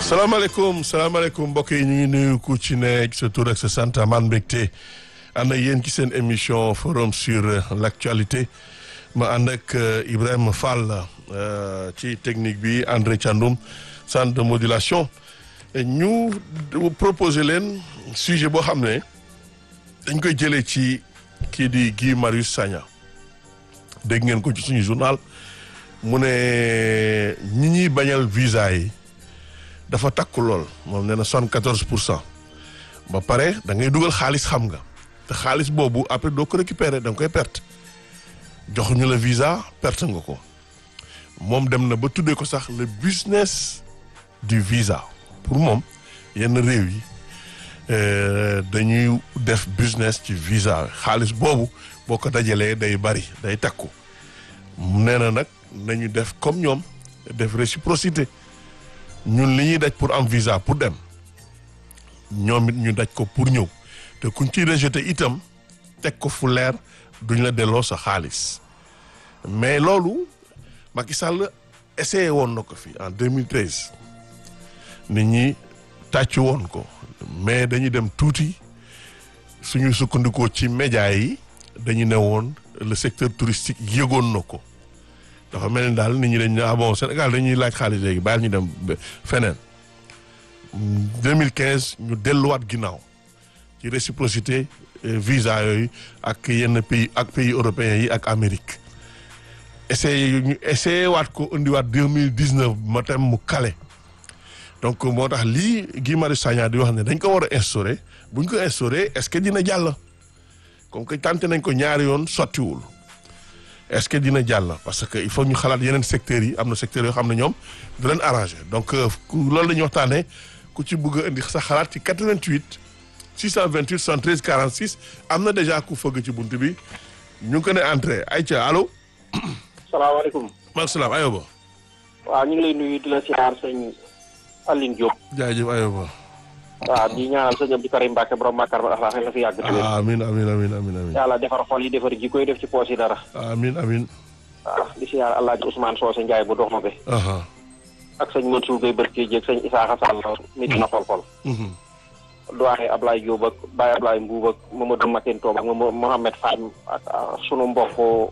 salaamaaleykum salaamaaleykum mbokk yi ñu ngi nuyu ku ci ne sa tur ak sa sant man mbégte ànd ak yéen ci seen émission forum sur l'actualité ma ànd ak Ibrahima Fall ci technique bi André Thiandoum centre de modulation ñu proposer leen sujet boo xam ne dañ koy jëlee ci kii di Guy Marius Sagna dégg ngeen ko ci suñu journal mu ne ñi ñuy bañal visa yi dafa takku lool moom nee na soixante-quatorze pour cent ba pare da ngay dugal xaalis xam nga te xaalis boobu après doo ko récupérer da nga koy perte joxuñu la visa perte nga ko moom dem na ba tuddee ko sax le business du visa pour moom yenn réew yi dañuy def business ci visa xaalis boobu boo ko dajalee day bari day takku nee na nag nañu def comme ñoom def réciprocité ñun li ñuy daj pour am visa pour dem ñoom it ñu daj ko pour ñëw te kuñ ciy rejeté itam teg ko fu leer duñ la delloo sa xaalis mais loolu Macky Sall essayé woon na ko fi en 2013 nit ñi tàcc woon ko mais dañuy dem tuuti suñu sukkandikoo ci média yi dañu ne woon le secteur touristique yëgoon na ko dafa mel ni daal nit ñi dañ ne ah bon Sénégal dañuy laaj xaalis léegi bàyyil ñu dem feneen 2015 ñu delluwaat ginnaaw ci réciprocité visa yooyu ak yenn pays ak pays européens yi ak Amérique essayé ñu essayé waat ko indiwaat 2019 ma tam mu kale donc moo tax lii Guy Marius Sagna di wax ne dañ ko war a instauré bu ñu ko instauré est-ce que dina jàll comme que tenté nañ ko ñaari yoon sottiwul est-ce que dina jàll parce que il faut ñu xalaat yeneen secteurs yi am na secteurs yoo xam ne ñoom du leen arrangé donc loolu la ñuy waxtaanee ku ci bëgg a indi sa xalaat ci 88 628 73 46 am na déjà ku fëgg ci bunt bi ñu ngi ko ne entrée ayca allo. salaamaaleykum. maaleykum salaam ayoba. waaw ñu ngi lay nuyu di la siyaar sëñ Aline Diop. jaajëf ayoba. waaw di ñaanal sëñ Abdou Karim Mbacke borom Makar ba axlaax la fi yàgg. amiin amiin amiin amiin amiin. yàlla defar xol yi defar ji koy def ci poos yi dara. amiin amiin. waaw di siyaar El Hadj Ousmane Socé Ndiaye bu dox ma be. ak sëñ Mansour Gueye Berke Dieg sëñ Isaaxa Sall mi dina xol-xol. doyen Ablaye Diop ak Baye Ablaye Mbuub ak Mamadou Mateen Toob ak Mohamed Fane ak sunu mbokk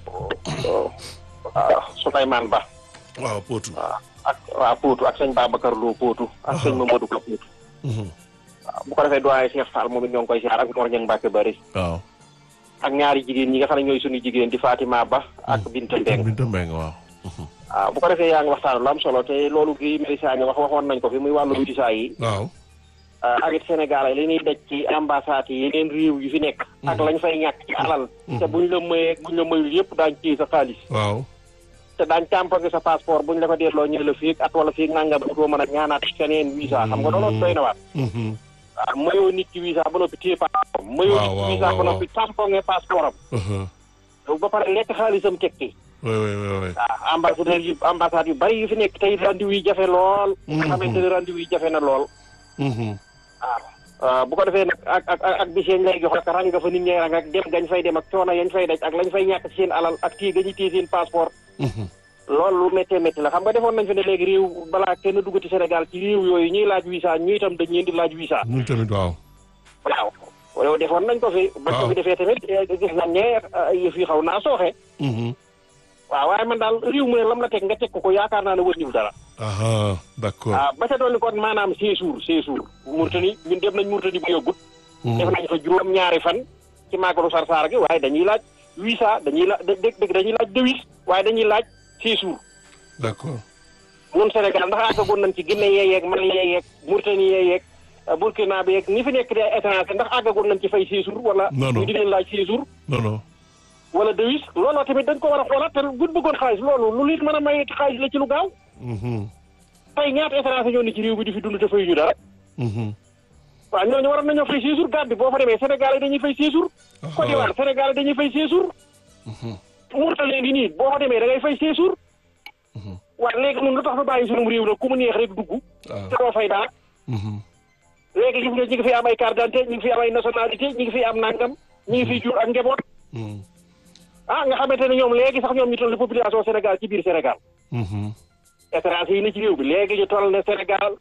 Souleymane Ba. waaw Potou. ak waaw Potou ak sëñ Babacar Lo Potou. ak sëñ Mamadou Ka Potou. waaw bu ko defee doyen Cheikh Fall moom it ñoo ngi koy siyaar ak Mor Ñang Mbacke Bari. waaw. ak ñaari jigéen ñi nga xam ne ñooy suñu jigéen di Fatima Ba. ak Binta Mbeng Binta Mbeng waaw. waaw bu ko defee yaa ngi waxtaan lu am solo te loolu gi Marius Sagna wax waxoon nañ ko fi muy wàllu visa yi. waaw. ak it Sénégal li ñuy daj ci ambassade yi yeneen réew yu fi nekk. ak lañ fay ñàkk ci alal. te buñ la mayee buñ la mayul yëpp daañu ciy sa xaalis. waaw. te daañu tàmpage sa passeport buñ la ko delloo ñu la fii at wala fii nangam doo mën a ñaanaat keneen visa xam nga loolu doy na waat. waaw mayoo nit ki visa ba noppi téye passeport. mayoo nit ki visa ba noppi tamponge passeport am. ba pare lekk xaalisam teg ci. oui oui oui. waaw ambassadeur yu ambassade yu bari yu fi nekk tey rendez-vous yi jafe lool. nga xamante ne rendez-vous yi jafe na lool. waaw bu ko defee nag ak ak ak bis yañ lay jox ak rang nga fa nit ñay rang ak dem gañ fay dem ak coono yañ fay daj ak lañ fay ñàkk ci seen alal ak téye gañu téye seen passeport. loolu lu méttee métti la xam nga defoon nañ fi ne léegi réew balaa kenn duggati Sénégal ci réew yooyu ñuy laaj visa ñu itam dañ leen di laaj visa. ñun tamit waaw. waaw loolu defoon nañ ko fi. waaw bañ ko fi defee tamit gis nañ ne yëf yi xaw naa sooxe. waaw waaye man daal réew mu ne lam la teg nga teg ko ko yaakaar naa ne wëññiwul dara. ah d'accord. waaw ba ca doon kon maanaam séjour séjour. Mauritanie ñun dem nañ Mauritanie bu yëgut. def nañ fa juróom-ñaari fan ci màggalu Sarsara gi waaye dañuy laaj visa dañuy laaj dëgg dañuy laaj devis waaye dañuy laaj séjour. d'accord. ñun Sénégal ndax àggagoon nañ ci Guinée yeeg Mali yeeg Mauritanie yeeg Burkina bi yeeg ñi fi nekk di ay étranger ndax àggagoon nañ ci fay séjour wala. non non ñu di leen laaj séjour. non non. wala devis looloo tamit dañ ko war a xoolaat te buñ bëggoon xaalis loolu lu liit mën a may xaalis la ci lu gaaw. tey ñaata étranger ñoo ni ci réew bi di fi dund te fay ñu dara. waaw ñooñu waroon nañoo fay séjour gàtt bi boo fa demee Sénégal yi dañuy fay séjour. Côte d'Ivoire Sénégal yi dañuy fay séjour. Mauritanie ngi nii boo fa demee da ngay fay séjour. waaye léegi ñun lu tax fa bàyyi sunum réew la ku mu neex rek dugg. te doo fay dara. léegi gis nga ñi ngi fi am ay carte d'identité ñi ngi fi am ay nationalité ñi ngi fi am nangam ñi ngi fi jur ak njaboot. ah nga xamante ne ñoom léegi sax ñoom ñu toll population Sénégal ci biir Sénégal. étranger yi ne ci réew bi léegi ñu toll ne Sénégal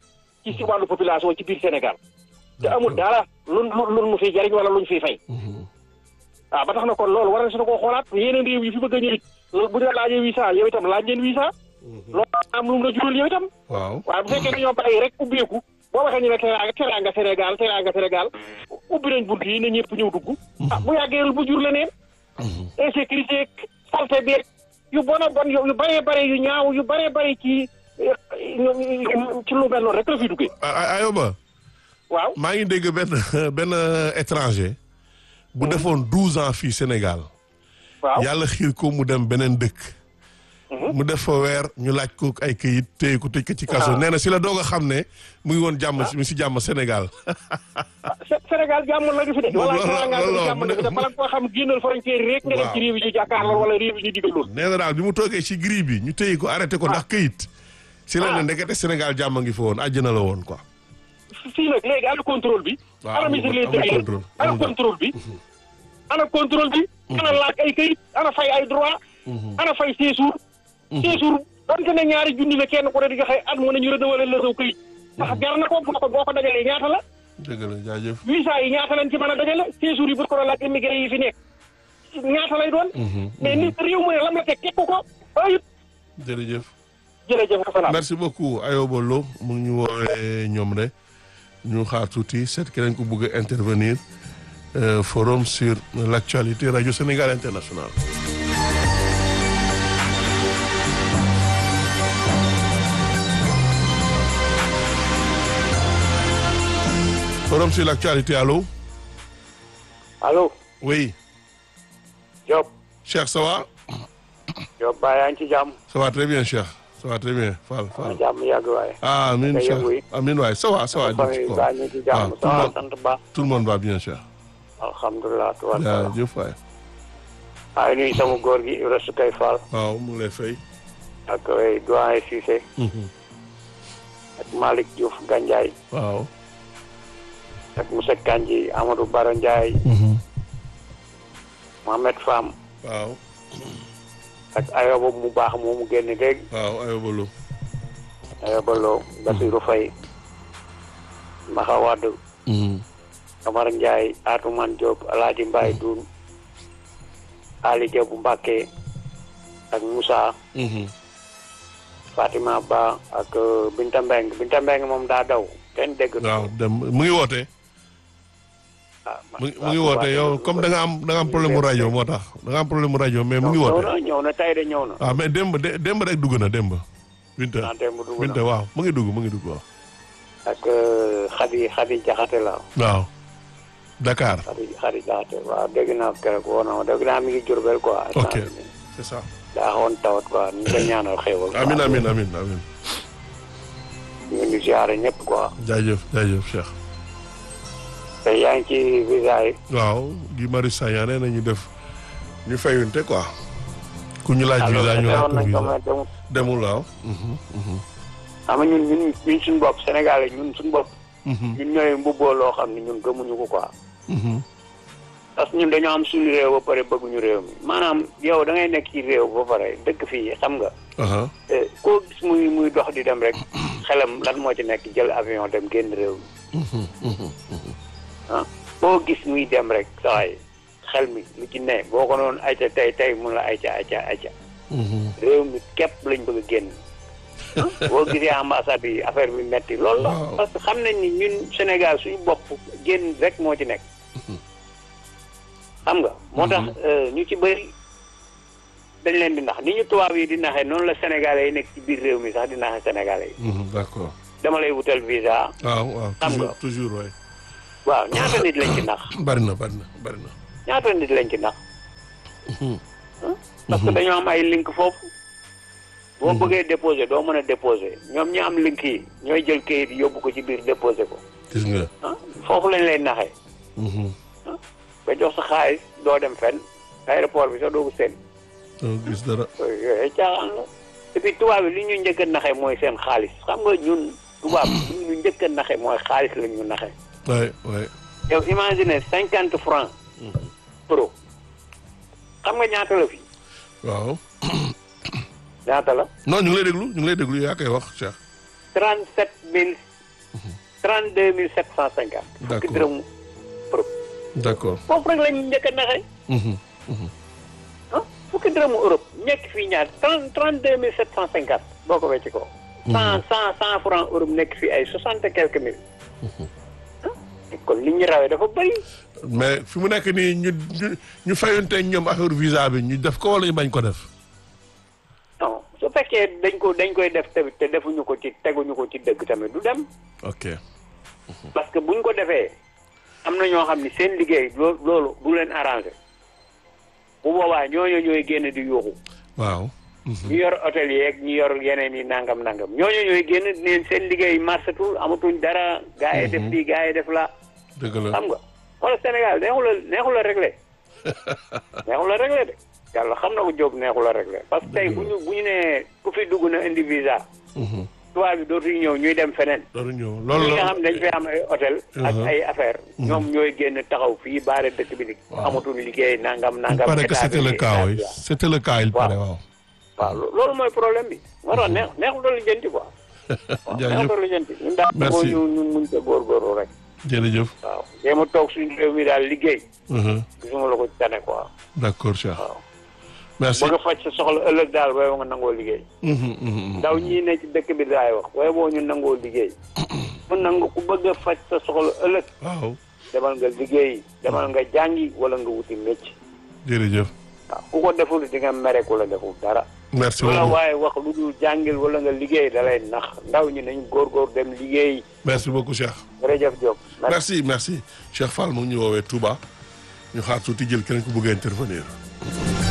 ci si wàllu population ci biir Sénégal te amul dara lu lu lu mu fiy jariñ wala luñ fiy fay waaw ba tax na kon loolu war na su koo xoolaat yeneen réew yi fi bëgg a ñëw it loolu bu ñu la laajee visa yow itam laaj leen visa loolu am lu mu la jural yow itam waaw waaye bu fekkee dañoo bàyyi rek ubbeeku boo waxee ñu ne teraanga teraanga Sénégal teraanga Sénégal ubbi nañ bunt yi ne ñëpp ñëw dugg ah bu yàggee bu jur leneen insécurité santé bi yu bon a bon yu yu bëree bëri yu ñaaw yu bëree bëri ci ci lu mel noonu rek la fi duggee Ayoba waaw maa ngi dégg benn benn étranger bu defoon douze ans fii Sénégal waaw yàlla xiir ko mu dem beneen dëkk mu def fa weer ñu laaj ko ay këyit téye ko tëj ko ci kaso Ah. nee na si la doog a xam ne mu ngi woon jàmm si mi si jàmm Sénégal Sé- Sénégal jàmm la ñu fi de wala loolu- Sénégal loolu- jàmm la fi de bala nga koo xam génnal frontière yi rek nga dem Waaw. ci réew yi ñu jàkkaarloo wala réew yi ñu digal loolu nee na daal bi mu toogee ci gris bi ñu téye ko arrêté ko ndax këyit si la ne Ah. ndekete Sénégal jàmm ngi fa woon àjjana la woon quoi fii nag léegi ana contrôle bi Waaw, ana amul- ministre de amul l'Intérieur contrôle, ana amul dara. contrôle bi ana contrôle bi ana laaj ay këyit ana fay ay droit ana fay séjour séjour donte ne ñaari junni la kenn ko ne di joxe at mu ne ñu renouveler la saw këyit ndax jar na ko boo ko boo ko dajalee ñaata la dëgg la jaajëf visa yi ñaata lañ ci mën a dajale séjour yi bu ko doon laaj immigré yi fi nekk ñaata lay doon mais nit réew mu ne lam la teg teg ko ko ayut jërëjëf jërëjëf Fapal merci beaucoup Ayoba Lo mu ngi ñu woowee ñoom de ñu xaar tuuti seet keneen ku bëgg a intervenir euh, forum sur l'actualité radio Sénégal international forum sur l'actualité allô allo oui Diop Cheikh ça va Diop Ba yaa ngi ci jàmm ça va très bien Cheikh ça va très bien Fall na Fall jàmm yàgg waaye ah amin Nga Cheikh yëngu yi. amin waay ça va ça va famille Cheikh. baa ñu ci Ah, jàmm tout ça le va monde- sant ba tout le monde va bien Cheikh alhamdulilah tubarkalla jaajëf waay maa ngi nuyu sama góor gi Ibra Sukay Fall waaw mu ngi lay fay ak ay doyen Cissé ak Malick Diouf Gandiaye waaw ak Moussa Kandji Amadou Baro Ndiaye Mohamed Fam waaw ak Ayoba mu baax moomu génn léegi waaw Ayoba Lo Ayoba Lo Basirou Faye Maxa Wade Amar Ndiaye Atoumane Diop Alaaji Mbaye Doun Ali Diop Mbacke ak Moussa Fatima Ba ak euh, Binta Mbeng Binta Mbeng moom daa daw kenn dégg waaw dem mu ngi woote ah, ma- mu ngi mu ngi woote yow comme da nga am da nga am problème mu rajo moo tax da nga am problème mu rajo mais mu ngi ñëw woote na ñëw na tey de ñëw na waaw mais démb dé- démb rek dugg na démb Binta ah démb dugg Binta na waaw mu ngi dugg mu ngi dugg waaw ak euh, Xadi Xadi Jaxate la waaw Dakar Xadi Xadi Jaxate waaw dégg naa keroog woo na ma dégg naa mi ngi Jurbel quoi ok c'est ça daa xawoon tawat quoi ñu ngi koy ñaanal xéewal quoi. amin amin amin amin ñu ngi ziare ñëpp quoi jaajëf jaajëf Cheikh te yaa ngi ci visa yi waaw Guy Marius Sagna nee na ñu def ñu fayunte quoi ku ñu laaj alors visa ñu laaj defoon ko nañ ko visa mais demul demul waaw xam nga ñun ñun ñun suñu bopp Sénégalais ñun suñu bopp ñun ñooy mbubboo loo xam ne ñun gëmuñu ko quoi parce que ñun dañoo am suñu réew ba pare bëgguñu réew mi maanaam yow da ngay nekk ci réew ba pare dëkk fii xam nga aha eh, koo gis muy muy dox di dem rek xelam lan moo ci nekk jël avion dem génn réew mi ah koo gis muy dem rek sawaay xel mi lu ci ne boo ko noonu ayca tey tey mun la ayca ayca ayca réew mi képp lañ bëgg a génn ah, boo gisee ambassade yi affaire bi metti loolu la Waaw. parce que xam nañ ni ñun Sénégal suñu bopp génn rek moo ci nekk xam nga moo tax euh, ñu ci bëri dañ leen di nax ni ñu tubaab yi di naxee noonu la sénégalais yi nekk ci biir réew mi sax di naxee sénégalais yi d'accord dama lay wutal visa waaw waaw Xam toujours nga. toujours waay waaw ñaata nit lañ ci nax bari na bari na bari na ñaata nit lañ ci nax ah, parce que dañoo am ay link foofu boo bëggee déposé doo mën a déposé ñoom ñi am link yi ñooy jël kayit yi yóbbu ko ci biir déposé ko gis nga ah foofu lañ lay naxee ba jox sa xaalis doo dem fenn aéroport bi sax doo ko seen doo gis dara yooyu ay caaxaan la et puis tubaab bi li ñu njëkk a naxee mooy seen xaalis xam nga ñun tubaab bi li ñu njëkk a naxee mooy xaalis la ñu naxee waay waay yow imagine cinquante francs pro xam nga ñaata la fi waaw ñaata la non ñu ngi lay déglu ñu ngi lay déglu yaa koy wax Cheikh trente sept mille trente deux mille sept cent cinquante fukki D'accord. dërëm Europe d'accord. foofu rek lañu njëkk a naxee Mhm. ah fukki dërëmu Europe nekk fii ñaar trente trente deux mille sept cent cinquante boo ko wecc ko cent cent cent franc Europe nekk fii ay soixante et quelques mille ah kon li ñu rawee dafa bëri mais fi mu nekk nii ñu ñu ñu fayonteeg ñoom affaire visa bi ñu def ko wala ñu bañ ko def. non su fekkee dañ ko dañ koy def tamit te defuñu ko ci teguñu ko ci dëgg tamit du dem ok. parce que buñ ko defee am na ñoo xam ni seen liggéey loo loolu du leen arrangé bu boobaa ñooñu ñooy génn di yuuxu waaw. ñu yor hôtel yeeg ñu yor yeneen yi nangam nangam ñooñu ñooy génn neen seen liggéey marsatul amatuñ dara gaa yi def lii gaa yi def la dëgg la. xam nga wala Sénégal neexul a neexul a réglé neexul a réglé de yàlla xam na ko Diop neexul a réglé parce que tey bu ñu bu ñu nee ku fi dugg na indi visa Mhm. tubaab bi dootuñu ñëw ñuy dem feneen loolu ñëw ñi loolu nga la. xam ne dañ fay am ay hôtel ak Mhm. ay affaire ñoom ñooy génn taxaw fii baare dëkk bi ni Waaw. amatuñ liggéey nangam il nangam paraît que état c'était bi le nii, cas état oui bi, waaw. c'était le cas il Waaw. paraît waaw. waaw lo- loolu mooy problème bi moo tax neex neexul doon lijjanti quoi waaw Jaajëf. neexul doon lijjanti ñun daal Merci. boo ñu ñun muñ ko góorgóorlu rek jërëjëf. waaw jéem a toog suñu réew mi daal liggéey Mhm. gisuma la ko ci tane quoi d'accord Cheikh. waaw merci. bëgg a faj sa soxla ëllëg daal booy nga nangoo liggéey Mhm, mhm, ndaw ñii ne ci dëkk bi daay wax booy boo ñu nangoo liggéey ku nangu ku bëgg a faj sa soxla ëllëg waaw demal nga liggéey demal nga jàngi wala nga wuti mécc jërëjëf. waaw ku ko deful di nga mere ku la deful dara merci wala beaucoup waaye wax lu dul jàngil wala nga liggéey da lay nax ndaw ñi nañ góorgóor dem liggéey merci beaucoup Cheikh. jërëjëf Diop merci merci. merci Cheikh Fall mu ngi ñu woowee Touba ñu xaar tuuti jël keneen ku bëgg a intervenir.